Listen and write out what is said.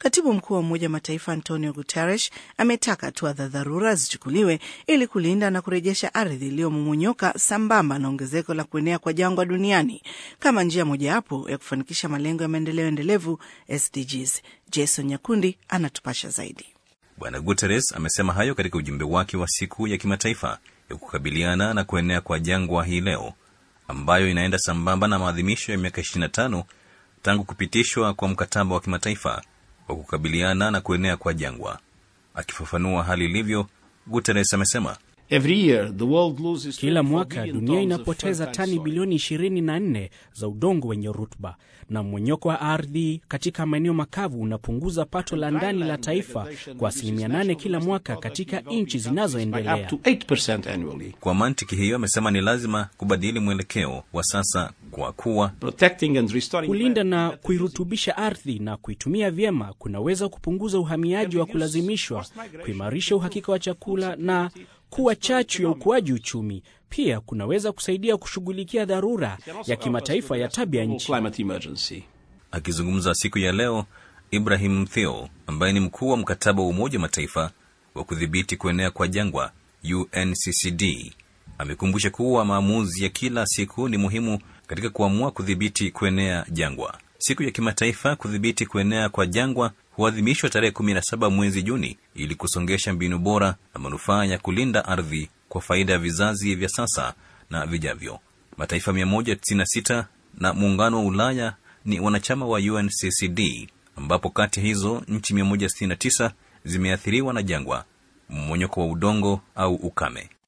Katibu mkuu wa Umoja wa Mataifa Antonio Guterres ametaka hatua za dharura zichukuliwe ili kulinda na kurejesha ardhi iliyomomonyoka sambamba na ongezeko la kuenea kwa jangwa duniani kama njia mojawapo ya kufanikisha malengo ya maendeleo endelevu SDGs. Jason Nyakundi anatupasha zaidi. Bwana Guterres amesema hayo katika ujumbe wake wa siku ya kimataifa ya kukabiliana na kuenea kwa jangwa hii leo, ambayo inaenda sambamba na maadhimisho ya miaka 25 tangu kupitishwa kwa mkataba wa kimataifa wa kukabiliana na kuenea kwa jangwa. Akifafanua hali ilivyo, Guterres amesema kila mwaka dunia inapoteza tani bilioni 24 za udongo wenye rutuba, na mmonyoko wa ardhi katika maeneo makavu unapunguza pato la ndani la taifa kwa asilimia 8 kila mwaka katika nchi zinazoendelea. Kwa mantiki hiyo, amesema ni lazima kubadili mwelekeo wa sasa kwa kuwa kulinda na kuirutubisha ardhi na kuitumia vyema kunaweza kupunguza uhamiaji wa kulazimishwa, kuimarisha uhakika wa chakula na kuwa chachu ya ukuaji uchumi. Pia kunaweza kusaidia kushughulikia dharura ya kimataifa ya tabia nchi. Akizungumza siku ya leo, Ibrahim Theo ambaye ni mkuu wa mkataba wa Umoja wa Mataifa wa kudhibiti kuenea kwa jangwa UNCCD amekumbusha kuwa maamuzi ya kila siku ni muhimu katika kuamua kudhibiti kuenea jangwa. Siku ya kimataifa kudhibiti kuenea kwa jangwa huadhimishwa tarehe 17 mwezi Juni ili kusongesha mbinu bora na manufaa ya kulinda ardhi kwa faida ya vizazi vya sasa na vijavyo. Mataifa 196 na muungano wa Ulaya ni wanachama wa UNCCD, ambapo kati ya hizo nchi 169 zimeathiriwa na jangwa, mmonyoko wa udongo au ukame.